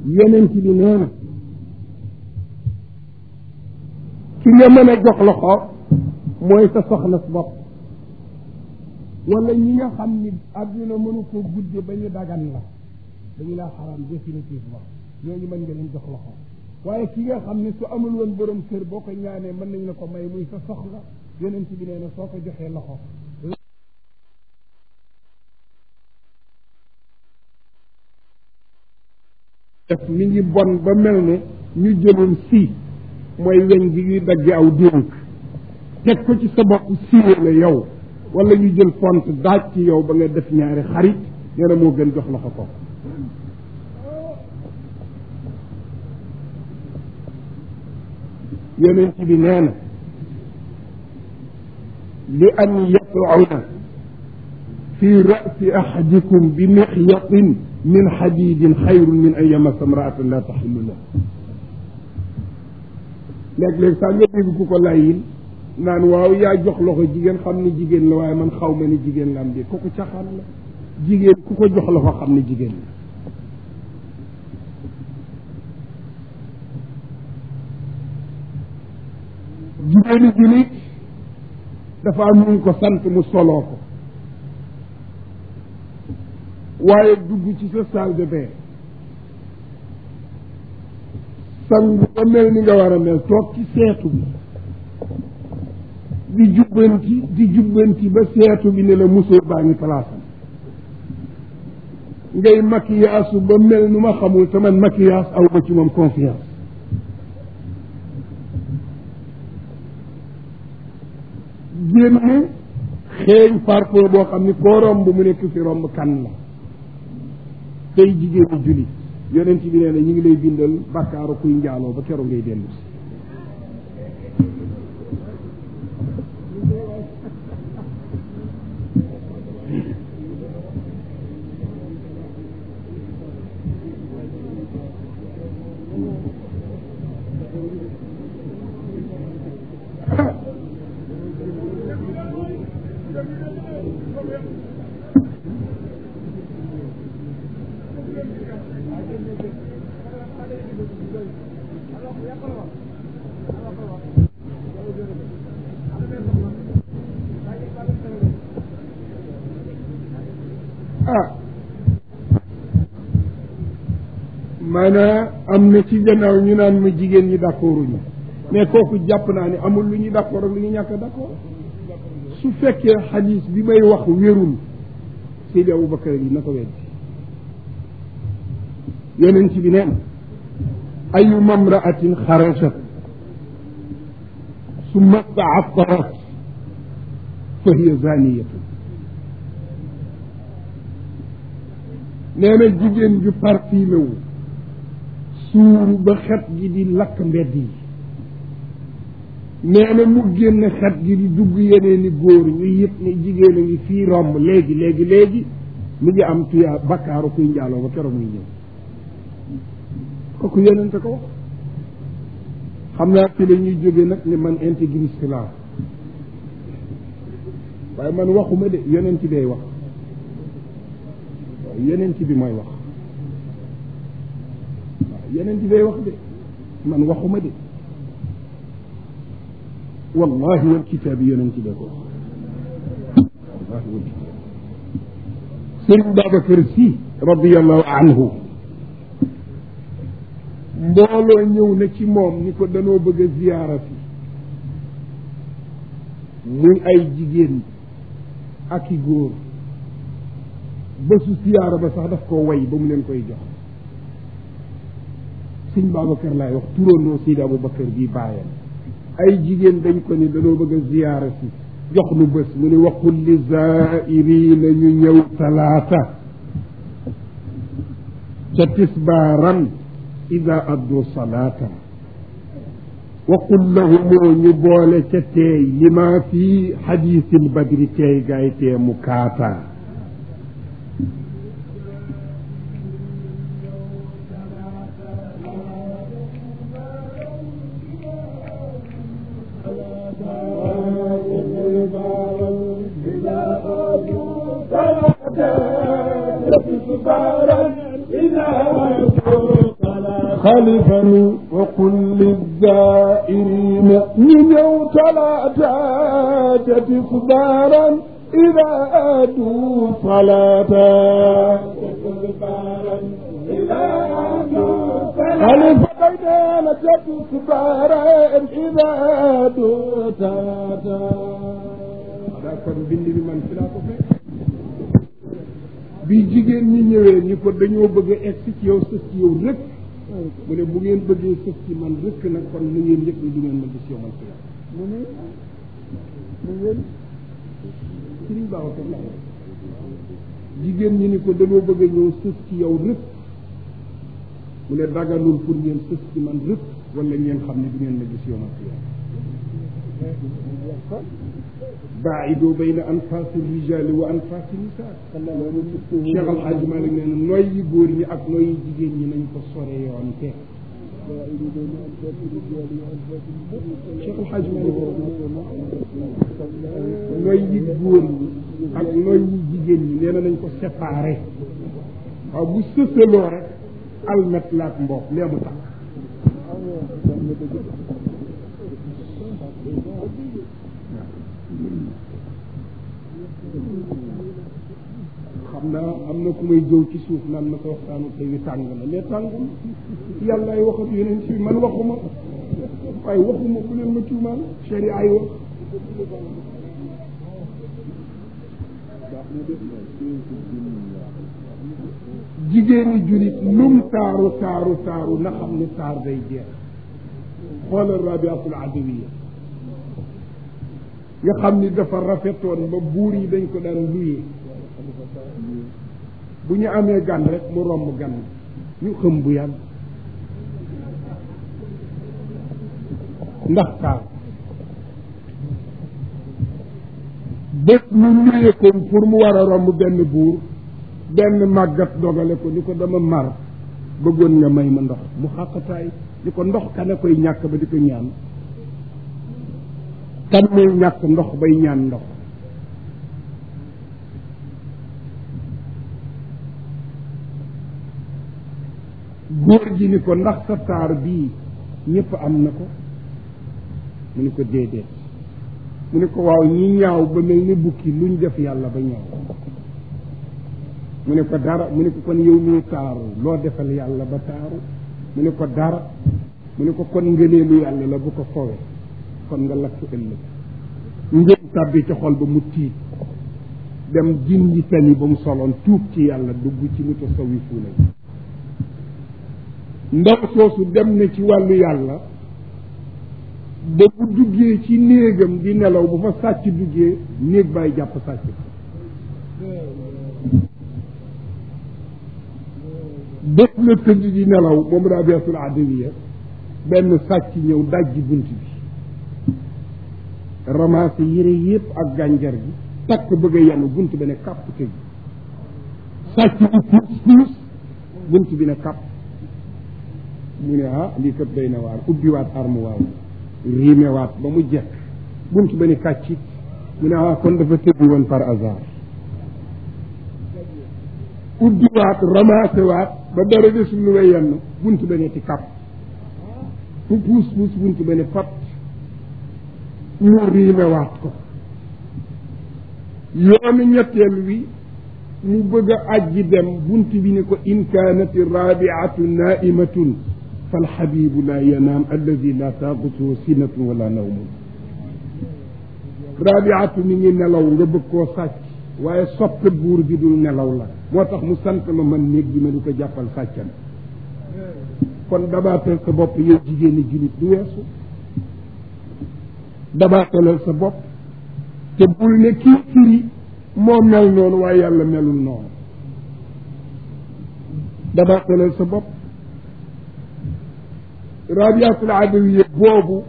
yonent bi nee na ki nga mën a jox loxo mooy sa soxna si bopp wala ñi nga xam ni àdduna mënu ko gudde ba ñu dagan la dañu laa xaram définitivement ñooñu mën nga leen jox loxo waaye ki nga xam ni su amul woon borom kër boo ko ñaanee mën nañ la ko may muy sa soxla yonent bi nee na soo ko joxee loxo def mi ngi bon ba mel ne ñu jëloon si mooy weñ gi ñuy dagge aw dénk teg ko ci sa bopp siiwe la yow wala ñu jël pont daaj ci yow ba nga def ñaari xarit nee na moo gën jox loxo ko yonent bi nee na li an yat'una fi ra'si ahadikum bi mixyatin min xadidin xayrun min an yamassa imra'atan la taxillu la léeg-léeg sax nga dégg ku ko layin naan waaw yaa jox loxo jigéen xam ni jigéen la waaye man xaw ma ni jigéen la am di kooku caxaan la jigéen ku ko jox loxo xam ni jigéen la jigéenu julit dafa am ñu ko sant mu soloo ko waaye dugg ci sa salle de bain sangu ba mel ni nga war a mel toog ci seetu bi di jubbanti di jubbanti ba seetu bi ne la musóor baa ngi palaasam ngay maquillage ba mel nu ma xamul te man maquillage aw ba ci moom confiance génne xeeñ parfum boo xam ni koo romb mu nekk fi romb kan la tey jigéenu jullit yonent bi nee na ñu ngi lay bindal bàkkaaru kuy njaaloo ba keroog ngay dellu si ah maanaam am na ci gannaaw ñu naan ma jigéen ñi d'accorduñu mais kooku jàpp naa ni amul lu ñuy d'accord ak lu ñu ñàkk d'accord su fekkee xadiis bi may wax wérul Seydi Aboubacar yi na ko weddi yonent bi neen ayu mamraatin xarajat summa taattarat fa hiya zaniyatun nee na jigéen ju parfumé wu suuru ba xet gi di lakk mbedd yi nee na mu génn xet gi di dugg yeneen i góor ñu yëpp ni jigéen a ngi fii romb léegi léegi léegi mi ngi am tuyaa bakkaaru kuy njaaloo ba keroog muy ñëw kooku yonente ko wax xam naa ci la ñuy jóge nag ne man intégriste laa waaye man waxuma de yonent bay wax yonent bi mooy wax waaw yonent bay wax de man waxuma de wallahi wal kitaabi yonent bay ko wax wallahi wal kitaab sëriñ Babacar Si radiallahu anhu mbooloo ñëw na ci moom ni ko danoo bëgg a ziyaara fi muy ay jigéen ak i góor bésu ziyaara ba sax daf ko way ba mu leen koy jox sëñ Babacar laay wax turandoo Seydi Aboubacar bii bàyyam ay jigéen dañ ko ni danoo bëgg a ziyaara si jox nu bés mu ni waqul li zairina ñu ñëw talaata ca tisbaaran ida addu salaata waqul lahumoo ñu boole ca teey li maa fi xadiisil badri teey gaay tee mu kaata إذا خلفا وقل للزائرين نيو ثلاثة تصبارا إذا أدوا صلاة خلف بيننا تصبارا إذا أدوا صلاة kon bind bi man fi laa ko fekk bi jigéen ñi ñëwee ni ko dañoo bëgg a egsi ci yow sës ci yow rëkk mu ne bu ngeen bëggee sës ci man rëkk nag kon na ngeen yëg ni du ngeen ma gis yow man fi laa mu ne mu ngeen sëriñ baaxu ko la jigéen ñi ni ko dañoo bëgg a ñëw sës ci yow rëkk mu ne daganul pour ngeen sës ci man rëkk wala ngeen xam ne du ngeen ma gis yow man fi laa baaidoo bayna anfaasi rijaali wa anfaasi nisaa Cheikh Al Hadj Malick nee na nooy yi góor ñi ak nooy yi jigéen ñi nañ ko sore yoon te Cheikh Al Hadj Malick nooy yi góor ñi ak nooy yi jigéen ñi nee na nañ ko séparé waaw bu sësaloo rek almet laak mboq lee mu tax xam naa am na ku may jëw ci suuf naan ma ko waxtaanu tey wi tàng na mais tàngul yàlla ay waxat yeneen ci man waxuma waaye waxuma bu leen ma tuumaal chéri ay wax jigéeni julit lum taaru taaru taaru na xam ne taar day jeex xoolal rabiatul adawiya nga xam ni dafa rafetoon ba buur yi dañ ko daan luyee bu ñu amee gan rek mu romb gan ñu xëm bu yàgg ndax taar bés ñu luyee ko pour mu war a romb benn buur benn màggat dogale ko ni ko dama mar bëggoon nga may ma ndox mu xàqataay ni ko ndox kana koy ñàkk ba di ko ñaan kan mooy ñàkk ndox bay ñaan ndox góor gi ni ko ndax sa taar bii ñëpp am na ko mu ni ko déedéet mu ni ko waaw ñi ñaaw ba mel ni bukki luñ def yàlla ba ñaaw mu ne ko dara mu ne ko kon yow mii taaru loo defal yàlla ba taaru mu ne ko dara mu ne ko kon ngëneelu yàlla la bu ko fowe kon nga lakk ëllëg ngeen tàbbi ci xol ba mu tiit dem jin yi tani ba mu soloon tuub ci yàlla dugg ci mutasawifuuna yi ndaw soosu dem na ci wàllu yàlla ba bu duggee ci néegam di nelaw bu fa sàcc duggee néeg bàyyi jàpp sàcc bés la tëdd di nelaw moom rabiatul adawiya benn sàcc ñëw dajji bunt bi ramassé yére yépp ak gànjar gi takk bëgg a yanu bunt bi ne kàpp tëj sàcc bi puus puus bunt bi ne kàpp mu ne ah lii kat doy na waar ubbiwaat armoire riimewaat ba mu jekk bunt ba ne kàccit mu ne ah kon dafa tëbbi woon par hasard ubbiwaat ramassé waat ba dara desul lu way yenn bunt ba ne ci kàpp mu puus puus bunt ba ne pat mu riimewaat ko yoonu ñetteel wi mu bëgg a ajji dem bunt bi ne ko in kaanat rabiatu naimatun falxabibu la yanaam alladi la taaqutuhu sinatun wala nawmun rabiatu mi ngi nelaw nga bëgg koo sàcc waaye soppe buur bi dul nelaw la moo tax mu sant ma man néeg bi ma du ko jàppal sàccan kon dabaatal sa bopp yow jigéeni julit du weesu dabaatalal sa bopp te bul ne kii firi moo mel noonu waaye yàlla melul noonu dabaatalal sa bopp rabiatul adawiya boobu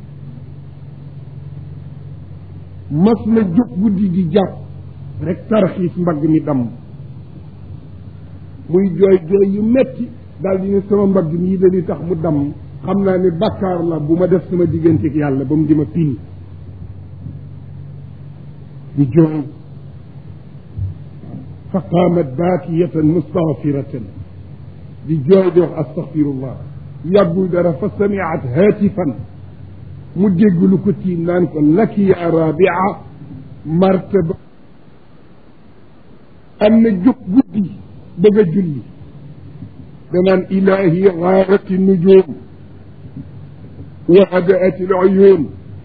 mas na jóg guddi di jàpp rek tarxiis mbagg mi damm muy jooy jooy yu metti daal di ne sama mbagg mii dañuy tax mu damm xam naa ne bàkkaar la bu ma def sama digganteeg yàlla ba mu di ma pini di jooy fa qaamat baakiyatan mustaghfiratan di jooy di wax astaghfirullah yàggul dara fa samiat haatifan mu dégg lu ko tiim naan ko laki ya rabia martaba am na jóg guddi bëgg a julli danaan ilahi gaarati nujum wa hadaati luyun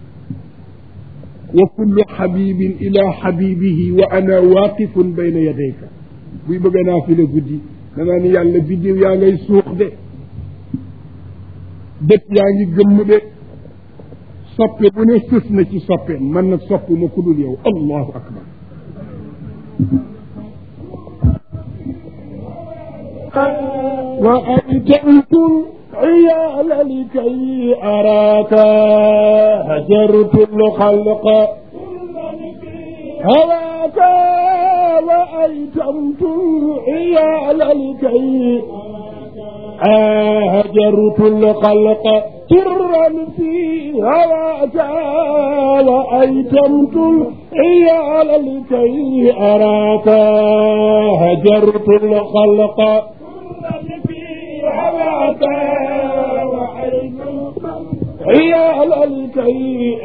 wa kullu xabibin ila xabibihi wa ana waaqifun bayna yadayka buy bëgg naa fi la guddi danaa ni yàlla biddiw yaa ngay suux de bët yaa ngi gëmm de soppe bu ne sës na ci soppeen man nag sopp ma ku dul yow allahu akbar وأيتمت العيال لكي أراك هجرت الخلق هواك وأيتمت العيال لكي هجرت الخلق سرا في هواك وأيتمت العيال لكي أراك هجرت الخلق هواك وأيتمت العيال لكي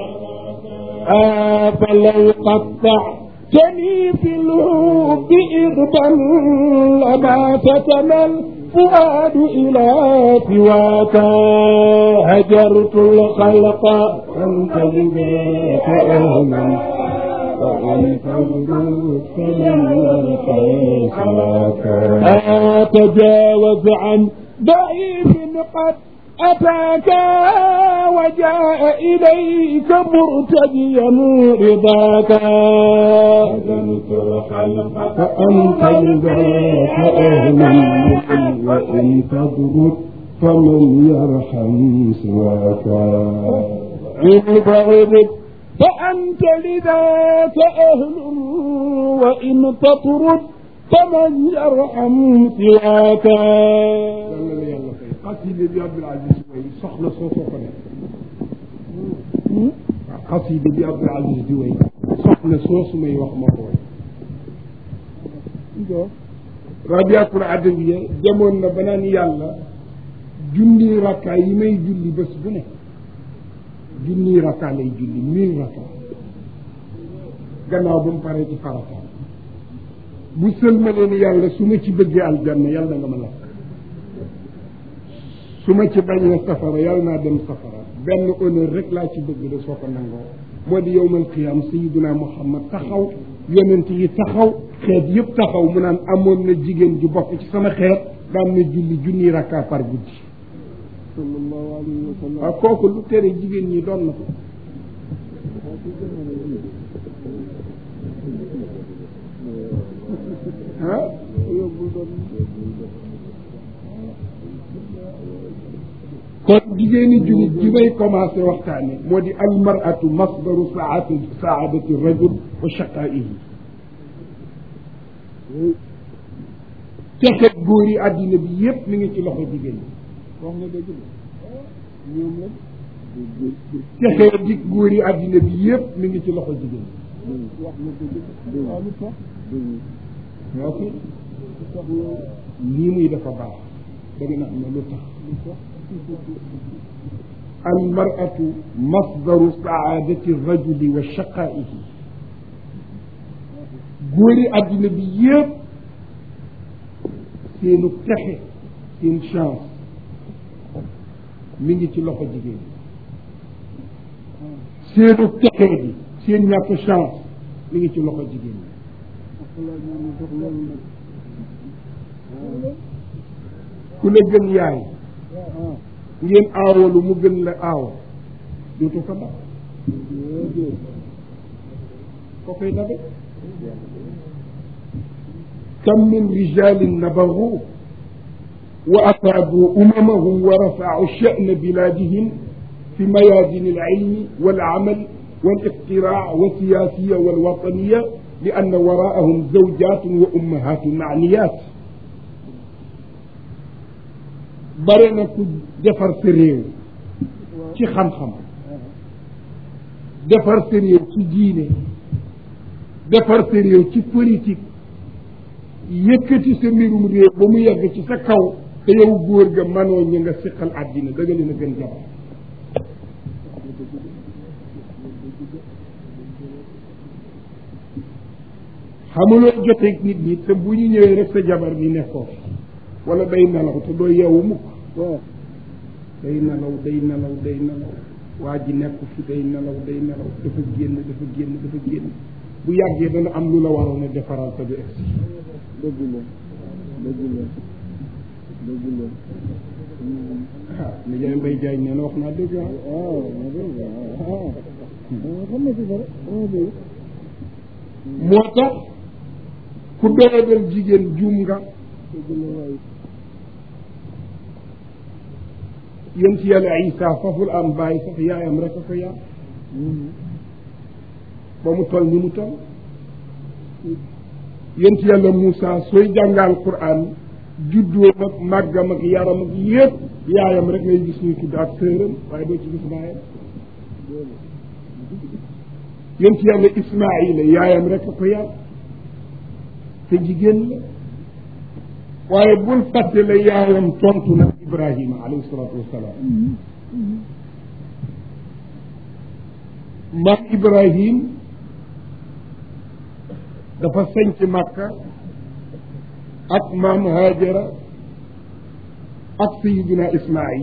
فلو قطعتني في الهوب إغبا لما فتن الفؤاد إلى سواك هجرت الخلق أنت لذاك أهلا وأنت الرزق من سواك أتجاوز عن ضعيف قد أتاك وجاء إليك مرتديا رضاك أذنت الخلق فأنت لذاك أهلا وإن تضرب فمن يرحم سواك عند غرب فأنت لذاك أهل وإن تطرد فمن يرحم سواك yàlla la yàlla fay xaside bi Abdul Aziz way soxla soo soo ko nekk waaw xaside bi Abdul Aziz di way soxla soo su may wax moo ko way rabiatul adawiya demoon na ba naan yàlla junni rakka yi may julli bés bu ne junni rakka lay julli mille rakka gannaaw ba mu paree ci farataam bu sëlmalee ni yàlla su ma ci bëggee aljanna yàlla nga ma lakk su ma ci bañee safara yàlla naa dem safara benn honneur rek laa ci bëgg de soo ko nangoo moo di yowmal qiyaam sayiduna muhammad taxaw yonent yi taxaw xeet yëpp taxaw mu naan amoon na jigéen ju bokk ci sama xeet daan na julli junni rakka par guddi sallallahu alayhi wa sallam waaw kooku lu tere jigéen ñi doon na ko ah kon jigéeni julit ji may commencé waxtaane moo di almaratu masdaru saati saadati rajul wa shaqaihi texet góor yi àddina bi yépp mi ngi ci loxo jigéen ñi wax nga dëgg de ñoom la texee di góor yi àddina bi yépp mi ngi ci loxo jigéen ñi wax nga dëgg waaw lu tax ñoo fi lu tax yow lii muy dafa baax da nga naan ma lu tax lu tax almaratu masdaru saadati rajuli wa shaqaihi góori àddina bi yépp seenu texe seen chance mi ngi ci loxo jigéen seenu texe bi seen ñàkk chance mi ngi ci loxo jigéen ñi xalaat ñu ne sax loolu nag ku la gën yaay ah ngeen aawalu mu gën la aawa dootu ko dab déedéet ko koy dabe kam min rijalin nabaru wa afaadu umamahum wa rafau sha'na biladihim fi mayadin alilmi walamal والاقتراع والسياسية والوطنية لأن وراءهم زوجات وأمهات معنيات bare na ku defar sa réew ci xam-xam defar sa réew ci diine defar sa réew ci politique yëkkati sa mbirum réew ba mu yegg ci sa kaw te yow góor ga manoo ñi nga siqal àddina da nga leen a gën jabar xamuloo joteeg nit ñi te bu ñu ñëwee rek sa jabar bi nekkoo wala day nelaw te doo yeewu mukk day nelaw day nelaw day nelaw waa ji nekk fi day nelaw day nelaw dafa génn dafa génn dafa génn bu yàggee dana am lu la waroon a defaral te du egsi dëgg la dëgg la dëgg la ah li jaay mbay jaay nee na wax naa dëgg ah waaw ma dëgg waaw xam na ci dara dama dëgg moo tax ku doyadal jigéen juum nga dëgg la waay yéen ci yàlla Isa faful am bàyyi sax yaayam rek a ko yar ba mu toll ni mu toll yéen ci yàlla Moussa sooy jàngal Qur'an juddoo ak màggam ak yaram ak yépp yaayam rek ngay gis ñuy tudd ak sëram waaye doo ci gis baayam yéen ci yàlla Ismaïla yaayam rek a ko yar te jigéen la waaye bul fàtte la yaayam tontu na Ibrahima alayhi salaatu wasalaam maam Ibrahim dafa sañc Makka ak maam Hajara ak sayiduna Ismaïl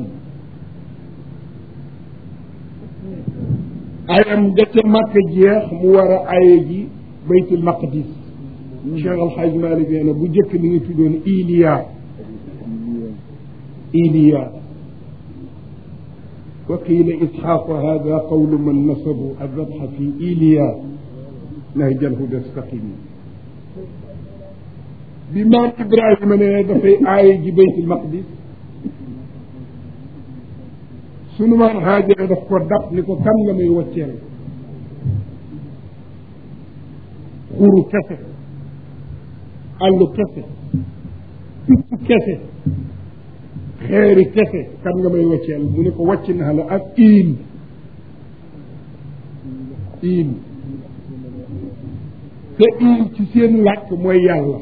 ayam nga ca Makka jeex mu war a aye ji baytul maqdis Cheikh Al Hadj Malick nee na bu njëkk mi ngi tuddoon Iliya Iliya wa qiila isxaaqu hada qawlu man nasabu adabxa fi Iliya nahjal huda staqimi bi maam Ibrahima ne dafay aaye ji baytul maqdis sunu maam Haajara daf ko dab ni ko kan nga may wacceel xuru kese àllu kese picc kese xeeri kese kan nga may wacceel mu ne ko wàcc naa la ak iil iil te iil ci seen làkk mooy yàlla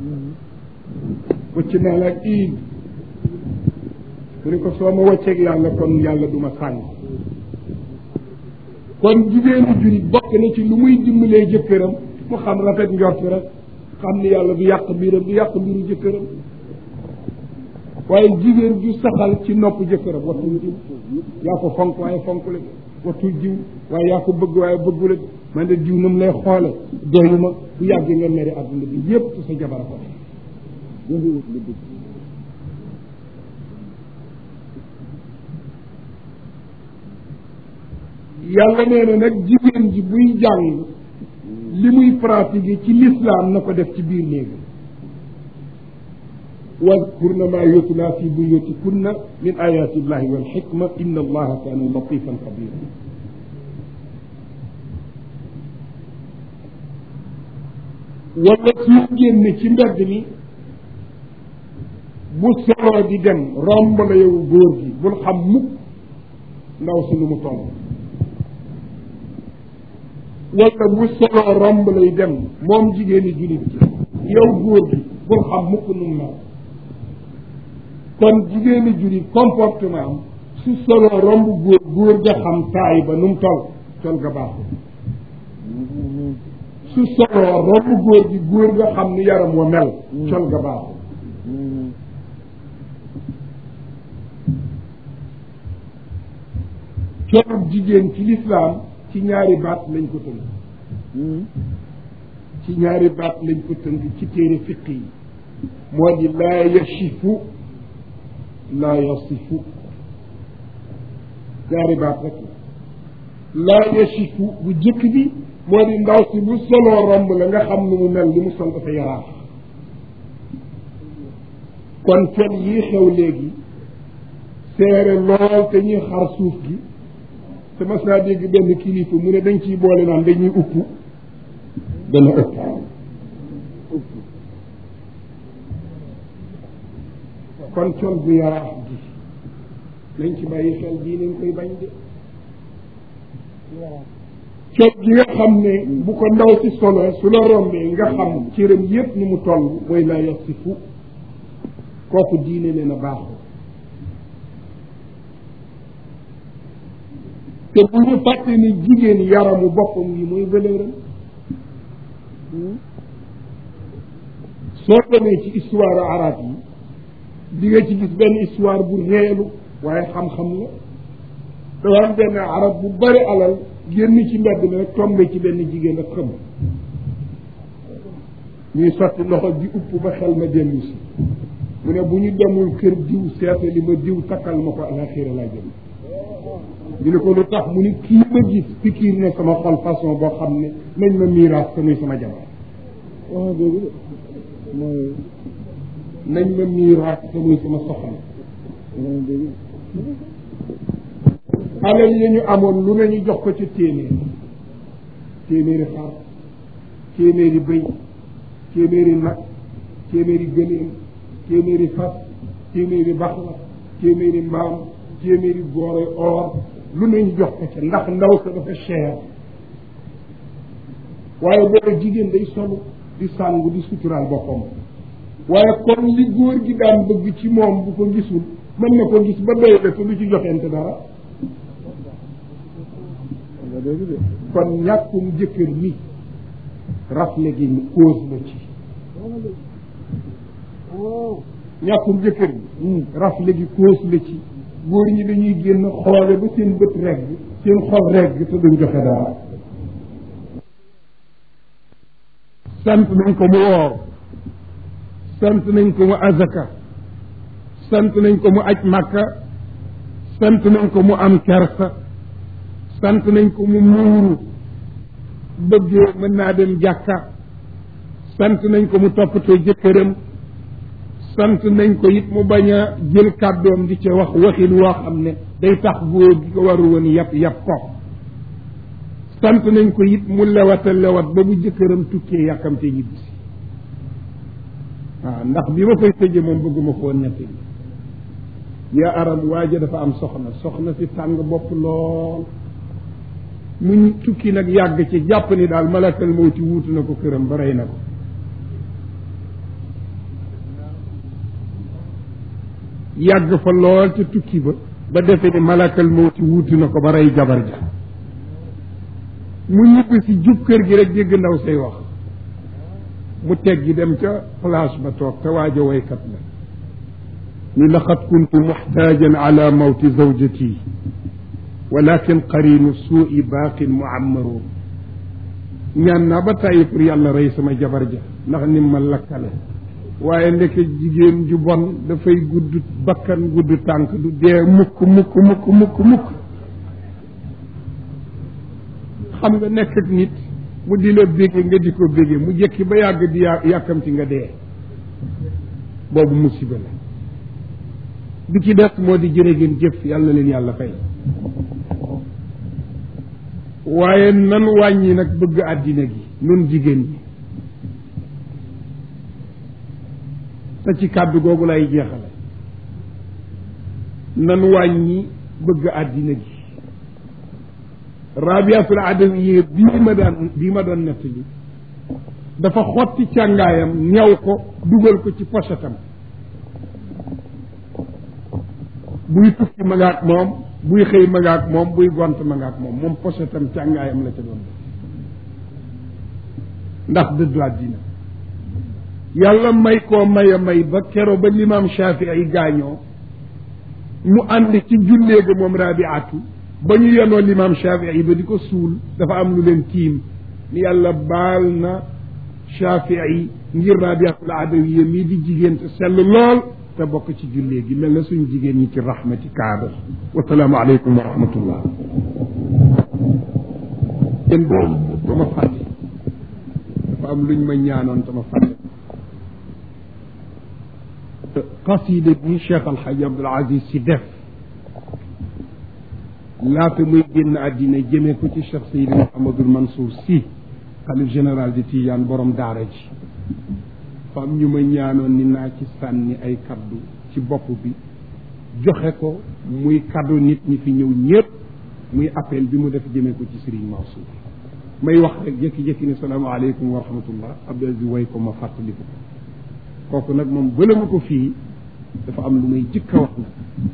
wàcc naa la ak iil mu ne ko soo ma wàcceeg yàlla kon yàlla du ma sànni kon jigéenu jurit bokk na ci lu muy dimbalee jëkkëram mu xam rafet njort rek xam ni yàlla du yàq mbiram du yàq mbiru jëkkëram waaye jigéen ju saxal ci nopp jëkkëram wattul jiw yaa ko fonk waaye fonk la wattul jiw waaye yaa ko bëgg waaye bëggu la man de jiw na mu lay xoole doyu ma bu yàggee nga mere adduna bi yépp ci sa jabar ko yàlla nee na nag jigéen ji buy jàng li muy pratiquer ci l'islam na ko def ci biir néegi wadkurna ma yutla fi buyutikunna min ayati illahi walxikma inna allaha kaana latifan xabira wala suy génn ci mbedd mi bu soloo di dem romb la yow góor gi bul xam mukk ndaw si nu mu toll wala bu soloo romb lay dem moom jigéeni jullit ji yow góor gi bul xam mukk nu mu mel kon jigéeni jullit comportement am su soloo romb góor góor ga xam taay ba nu mu toll tol ga baaxul su soloo romb góor gi góor ga xam ni yaram wa mel col ga baaxul colub jigéen ci lislaam ci ñaari baat lañ ko tënk ci ñaari baat lañ ko tënk ci téere fiq yi moo di laa yashifu laa yasifu ñaari baat rek laa yashifu bu jëkk bi moo di ndaw si bu soloo romb la nga xam nu mu mel li mu sol dafa yaraax kon col yii xew léegi seere lool te ñuy xar suuf gi te mas naa dégg benn kilifa mu ne dañ ciy boole naan dañuy upp dana ëpp kon col bu yaraax gi nañ ci bàyyi xel bii nañ koy bañ de col gi nga xam ne bu ko ndaw si solo su la rombee nga xam cëram yépp ni mu toll mooy laa yasifu kooku diine nee na baaxul te bu ñu fàtte ni jigéen yaramu boppam yi mooy valeuram soo demee ci histoire arab yi di nga ci gis benn histoire bu reelu waaye xam-xam la dafa am benn arab bu bari alal génn ci mbedd mi rek tombé ci benn jigéen ak xëm ñuy sotti loxo di upp ba xel ma dellu si mu ne bu ñu demul kër diw seete li ma diw takkal ma ko alaxira laa jëm ñu ne ko lu tax mu ni kii ma gis pikiir ne sama xol façon boo xam ne nañ ma miiraas te muy sama jabar wax dëgg de mooy nañ ma miiraas te muy sama soxna wax dëgg alal yi ñu amoon lu ne ñu jox ko ci téeméer téeméeri xar téeméeri bëy téeméeri nag téeméeri gëléem téeméeri fas téeméeri baxla téeméeri mbaam téeméeri góore or lu ne ñu jox ko ca ndax ndaw sa dafa cher waaye booba jigéen day solu di sàngu di suturaal boppam waaye kon li góor gi daan bëgg ci moom bu ko gisul mën na ko gis ba doy la te lu ci joxente dara wax dëgg de kon ñàkkum jëkkër mi rafle gi ñu cause la ci ñàkkum jëkkër mi rafle gi cause la ci góor ñi dañuy génn xoole ba seen bët regg seen xol regg te duñ joxe dara sant nañ ko mu woor sant nañ ko mu azaka sant nañ ko mu aj màkka sant nañ ko mu am kersa sant nañ ko mu muuru bëggee mën naa dem jàkka sant nañ ko mu toppatoo jëkkëram sant nañ ko it mu bañ a jël kàddoom di ca wax waxin woo xam ne day tax góor gi ko waru woon yàpp yàpp ko sant nañ ko it mu lewata lewat ba bu jëkkëram tukkee yàkkamte ñibbi si waaw ndax bi ma koy tëje moom bëgguma koo netti yaa aram waaja dafa am soxna soxna si tàng bopp lool muñ tukki nag yàgg ci jàpp ni daal malakal mawti wuutu na ko këram ba rey na ko yàgg fa lool ca tukki ba ba defe ni malakal mawti wuutu na ko ba rey jabar ja mu ñibbi si jub kër gi rek dégg ndaw say wax mu teggi dem ca place ba toog te waaja waykat la ni laqad kuntu muxtaajan ala mawti zawjati walakin qarinu suui baaqin muammaru ñaan naa ba tàyyi pour yàlla rey sama jabar ja ndax nim ma lakkale waaye ndeke jigéen ju bon dafay gudd bakkan gudd tànk du dee mukk mukk mukk mukk mukk xam nga nekk ak nit mu di la bége nga di ko bége mu jekki ba yàgg di yà yàkkamti nga dee boobu musiba la bi ci des moo di jërë ngeen jëf yàlla leen yàlla fay waaye nan wàññi nag bëgg àddina gi nun jigéen ñi te ci kàddu googu lay jeexale nan wàññi bëgg àddina gi rabiatul adawiye bii ma daan bii ma doon nettali dafa xotti càngaayam ñaw ko dugal ko ci pochetam buy tukki ma ngaak moom buy xëy ma ngaak moom buy gont ma ngaak moom moom pochetam càngaayam la ca doon def ndax dëddu àddina yàlla may koo may a may ba kero ba limaam Shafii ay gaañoo mu ànd ci jullee ga moom rabiatu ba ñu yenoo limaam Shafii ba di ko suul dafa am lu leen tiim ni yàlla baal na Shafii ngir rabiatul adawiya mii di jigéen te sell lool te bokk ci jullee gi mel na suñ jigéen ñi ci rahmati kaaba wasalaamu aleykum wa rahmatullah yéen boobu ba ma fàtte dafa am luñ ma ñaanoon te ma fàtte qasida bi Cheikh Alhaji Abdoul Aziz si def laata muy génn àddina jëmee ko ci Cheikh Seydi Mouhamadul Mansour si xalif général de Tidiane borom daara ji fa am ñu ma ñaanoon ni naa ci sànni ay kaddu ci bopp bi joxe ko muy kaddu nit ñi fi ñëw ñëpp muy appel bi mu def jëmee ko ci Serigne Mansour may wax rek jékki-jékki ne salaamaaleykum wa rahmatullah Abdou Aziz way ko ma fàttaliku ko kooku nag moom bële ma ko fii dafa am lu may jëkk a wax nag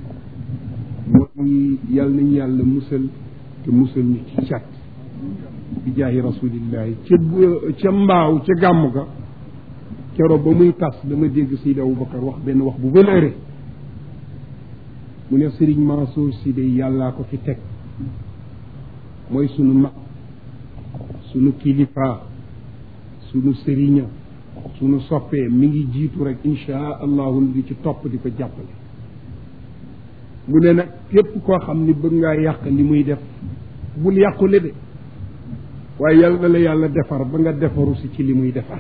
mooy yàlla nañu yàlla musal te musal ñu ci cat bi jaahi rasulillahi ca ca mbaaw ca gàmm ga keroog ba muy tas dama dégg Seydi Aboubacar wax benn wax bu valeuré mu ne Serigne Mansour si de yàllaa ko fi teg mooy sunu mag sunu kilifa sunu sëriña sunu soppee mi ngi jiitu rek insha allahu di ci topp di ko jàppale mu ne nag képp koo xam ni bëgg ngaa yàq li muy def bul yàqule de waaye yàlla na la yàlla defar ba nga defaru si ci li muy defar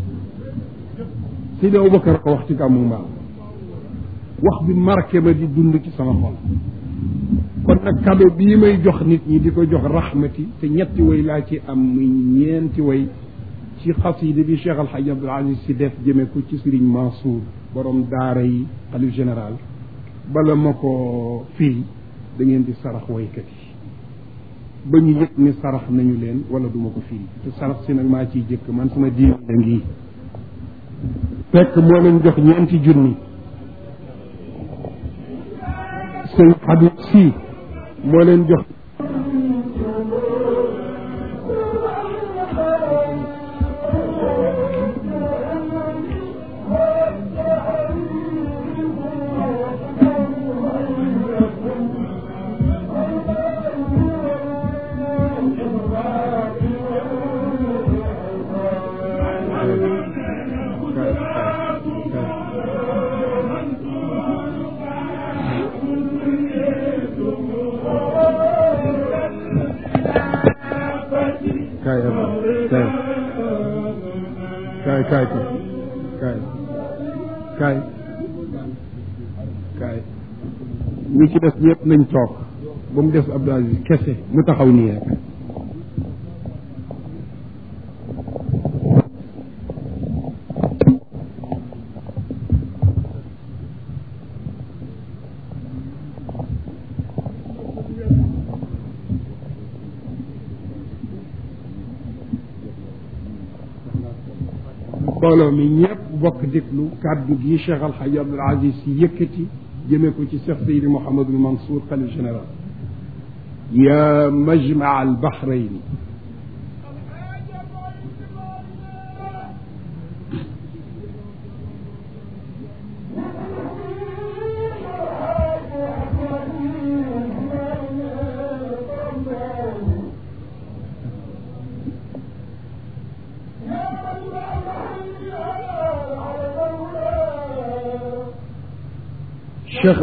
Seydi Aboubacar ko wax ci gàmmu mbaaw wax bi marqué ma di dund ci sama xol kon nag cadeau bii may jox nit ñi di ko jox rahmati te ñetti way laa ci am muy ñeenti way ci xasida bi Cheikh Al Hadj Abdoul Aziz si def jëme ko ci Serigne Mansour borom daara yi xalif général bala ma ko firi da ngeen di sarax waykat yi ba ñu yëg ni sarax nañu leen wala duma ko firi te sarax si nag maa ciy jëkk man sama diine la ngi fekk moo leen jox ñeenti junni sëñ Habib si moo leen jox kaay kaay kaay kaay kaay kaay kaay ñi ci des ñëpp nañ toog ba mu des Abdou Aziz kese mu taxaw nii rek mbooloo mi ñëpp bokk déglu kàddu gi Cheikh Al Hadj Abdoul Aziz si yëkkati jëme ko ci Cheikh Seydi Mouhamadul Mansour xalif général ya majmaa al bahrayni Cheikh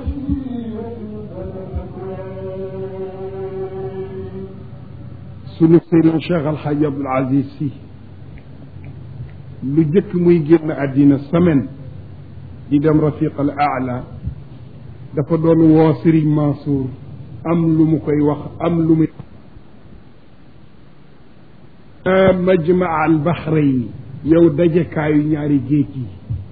sunu sëriñ Cheikh Al Hadj Abdoul Aziz si lu jëkk muy génn àddina semaine di dem rafiq al aala dafa doon woo Serigne Mansour am lu mu koy wax am lu muy majmaa al bahrayni yow dajekaayu ñaari géej yi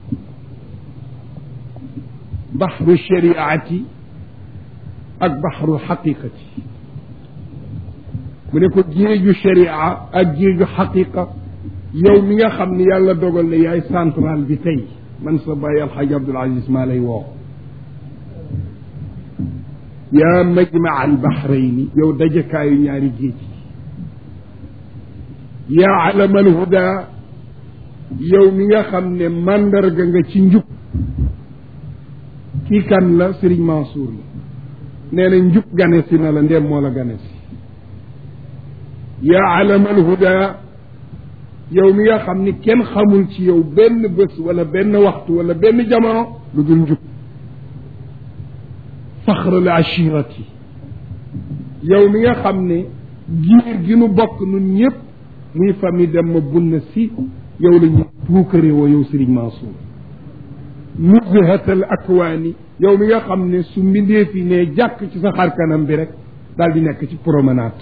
baxru shariati ak baxru xaqiqati mu ne ko géeju sharia ak géeju xaqiqa yow mi nga xam ni yàlla dogal na yaay central bi tey man sa bàyyi alxaaj Abdul Aziz maa lay woo yaa majmaa al baxrayni yow dajekaayu ñaari géej yi yaa alama al huda yow mi nga xam ne màndarga nga ci njub kii kan la Serigne Mansour la nee na njub gane si na la ndem moo la gane si yaa alamal huda yow mi nga xam ni kenn xamul ci yow benn bés wala benn waxtu wala benn jamono lu dul njub faxral ashirati yow mi nga xam ne giir gi nu bokk nun ñëpp muy famille dem ma bunna si yow la ñuy puukare woo yow Serigne Mansour nuzhatal akwaani yow mi nga xam ne su mbindee fi ne jàkk ci sa xar kanam bi rek daal di nekk ci promenade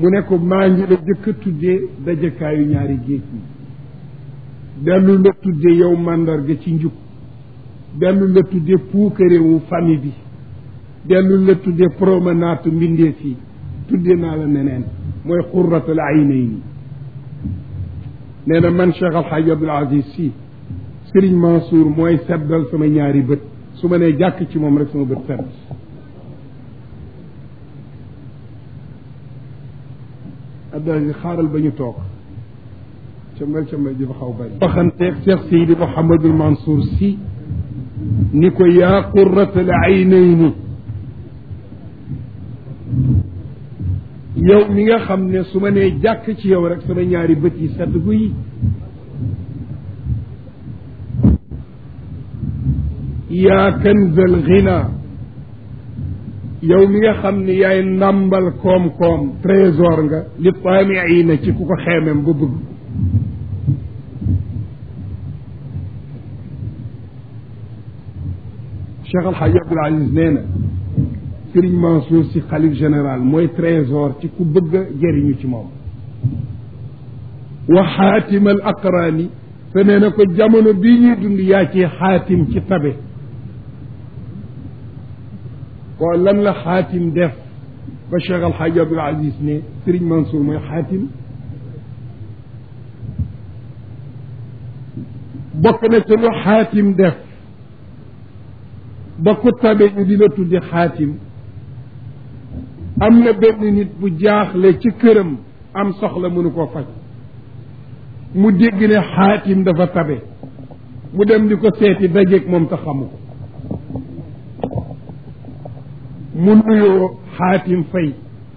mu ne ko maa ngi la jëkk a tuddee dajekaayu ñaari géej yi dellu la tuddee yow màndarga ci njub dellu la tuddee puukarewu famille bi dellu la tuddee promenade mbindeef yi tuddee naa la neneen mooy xurratul aynayni nee na man Cheikh Al Hadj Abdoul Aziz Sy Serigne Mansour mooy seddal sama ñaari bët su ma nee jàkk ci moom rek sama bët sedd Abdoul Aziz xaaral ba ñu toog cambal cambal ji fa xaw bari waxanteeg Cheikh Seydi Mouhamadul Mansour Sy ni ko yaa qurratal aynayni yow mi nga xam ne su ma nee jàkk ci yow rek sama ñaari bët yi sedd gu yi yaa kanzal ghina yow mi nga xam ne yaay ndàmbal koom-koom trésor nga li taamiina ci ku ko xeemem ba bëgg Cheikh Al Hadj Abdoul Aziz nee na Serigne Mansour si xalif général mooy trésor ci ku bëgg a jëriñu ci moom wa xaatim al aqraani te nee na ko jamono bii ñuy dund yaa ci xaatim ci tabe waaw lan la xaatim def ba Cheikh Al Hadj Abdoul Aziz ne Serigne Mansour mooy xaatim bokk na ci lu xaatim def ba ku tabe ñu di la tudde xaatim am na benn nit bu jaaxle ci këram am soxla mënu koo faj mu dégg ne xaatim dafa tabe mu dem di ko seeti dajeeg moom te xamu ko mu nuyoo xaatim fay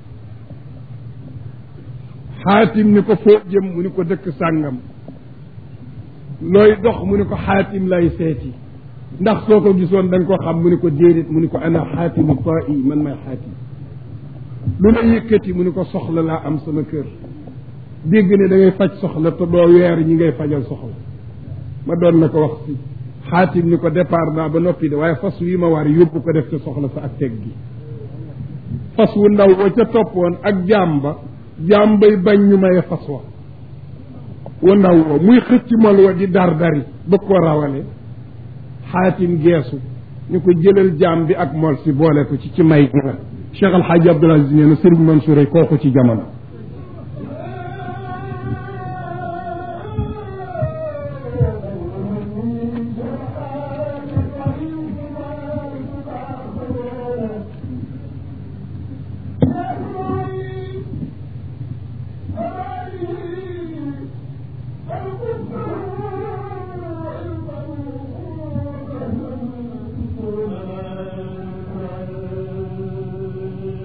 xaatim ni ko foo jëm mu ni ko dëkk sàngam looy dox mu ni ko xaatim lay seeti ndax soo ko gisoon da nga ko xam mu ni ko déedéet mu ni ko ana xaatimu taa i man may xaatim lu la yëkkati mu ni ko soxla laa am sama kër dégg ne da ngay faj soxla te doo weer ñi ngay fajal soxla ma doon na ko wax si xaatim ni ko départ naa ba noppi de waaye fas wi ma war yóbbu ko def ca soxla sa ak teg gi fas wu ndaw wa ca toppoon ak jaam ba jaam bay bañ ñu maye fas wa wa ndaw wa muy xëcc mol wa di dar dari bëgg ko rawale xaatim geesu ñu ko jëlal jaam bi ak mol si boole ko ci ci may gi la Cheikh Al Hadj Abdoul Aziz nee na Serigne Mansour ay kooku ci jamono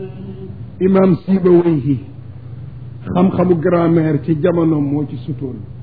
imam Siba Wayhi xam-xamu grammaire ci jamono moo ci sutoon